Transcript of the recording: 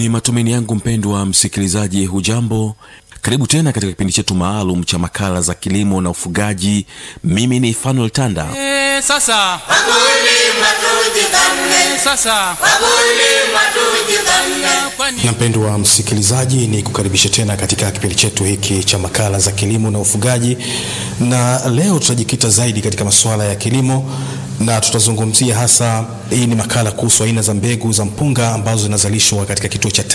Ni matumaini yangu mpendwa msikilizaji, hujambo? Karibu tena katika kipindi chetu maalum cha makala za kilimo na ufugaji. Mimi ni Fanuel Tanda. Eh, sasa Wakulima tujipambe, sasa wakulima tujipambe. kwani na mpendwa msikilizaji ni kukaribisha tena katika kipindi chetu hiki cha makala za kilimo na ufugaji na leo tutajikita zaidi katika masuala ya kilimo na tutazungumzia hasa hii ni makala kuhusu aina za mbegu za mpunga ambazo zinazalishwa katika kituo cha